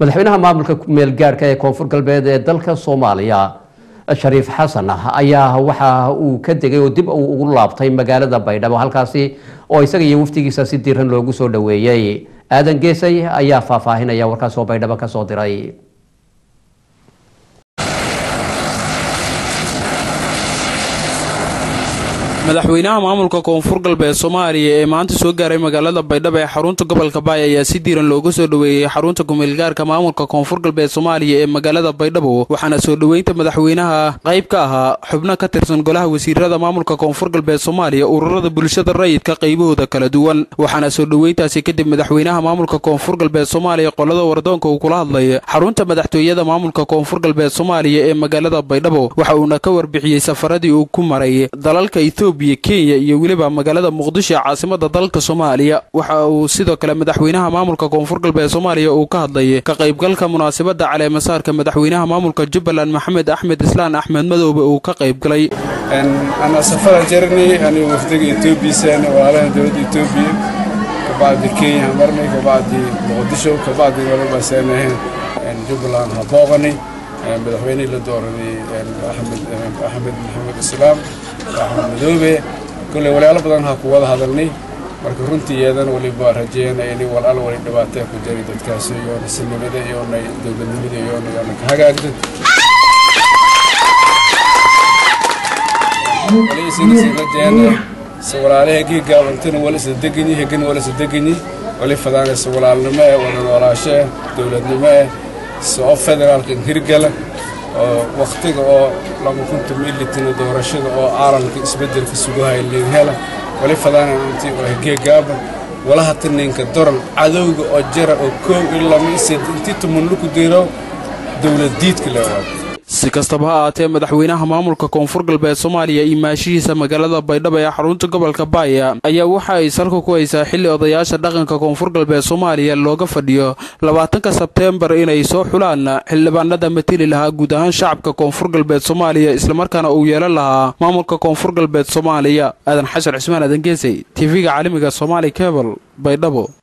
madaxweynaha maamulka meelgaadhka ee koonfur galbeed ee dalka soomaaliya shariif xasan ayaa waxa uu ka degay oo dib uu ugu laabtay magaalada baydhabo halkaasi oo isaga iyo waftigiisa si diiran loogu soo dhoweeyey aadan geesay ayaa faahfaahinaya warkaas oo baydhabo ka soo diray madaxweynaha maamulka koonfur galbeed soomaaliya ee maanta soo gaaray magaalada baydhabo ee xarunta gobolka baay ayaa si diiran looga soo dhoweeyey xarunta kumeelgaarka maamulka koonfur galbeed soomaaliya ee magaalada baydhabo waxaana soo dhoweynta madaxweynaha qayb ka ahaa xubno ka tirsan golaha wasiirada maamulka koonfur galbeed soomaaliya ururada bulshada rayidka qaybahooda kala duwan waxaana soo dhoweyntaasi kadib madaxweynaha maamulka koonfur galbeed soomaaliya qolada wardoonka uu kula hadlay xarunta madaxtooyada maamulka koonfur galbeed soomaaliya ee magaalada baydhabo waxa uuna ka warbixiyey safaradii uu ku maray dalalka etoobiya kenya iyo weliba magaalada muqdisho ee caasimada dalka soomaaliya waxa uu sidoo kale madaxweynaha maamulka koonfur galbeed soomaaliya uu ka hadlay ka qaybgalka munaasabada caleemasaarka madaxweynaha maamulka jubbaland maxamed axmed islaan axmed madoobe uu ka qaybgalay ana safara jarnay anigu wafdiga etoobiya walaalaha dowladda etoobiya kabacdi kenya marnay kabacdi muqdisho kabacdi walabaasanahayn jubbaland ha booqanay madaxweynihii la dooranay axmed axmed maxamed islaam axmed madoobe kolley walaalo badan ha ku wada hadalnay marka runtii iyadana waliba rajeeyana inay walaal wali dhibaatee ku jiray dadkaasi iyoona sinimada iyoona dowladnimada iyoona iyoona ka hagaagda waliisinasiirajeena se walaalaha giigaabantana wala isla deganyi hegana wala isla deganyi wali fadaana se walaalnimo eh wada noolaasho eh dowladnimo eh se oo federaalka hirgala oo wakhtiga oo laba kunta militana doorashada oo caalamka isbeddelka sugahay liinhela wali fadaana intii oo hegeegaaba wala hata ninka doran cadowga oo jara oo koow iyo lama ised intii tumanluku diro dowlad diidka leewaado si kastaba ha ahaatee madaxweynaha maamulka koonfur galbeed soomaaliya iyo maashihiisa magaalada baydhabo ee xarunta gobolka baaya ayaa waxa ay salka ku haysaa xilli odayaasha dhaqanka koonfur galbeed soomaaliya looga fadhiyo labaatanka sebteembar inay soo xulaan xildhibaanada matili lahaa guud ahaan shacabka koonfur galbeed soomaaliya islamarkaana uu yeelan lahaa maamulka koonfur galbeed soomaaliya aadan xasan cismaan aadan geesay tv-ga caalamiga somaali cebal baydhabo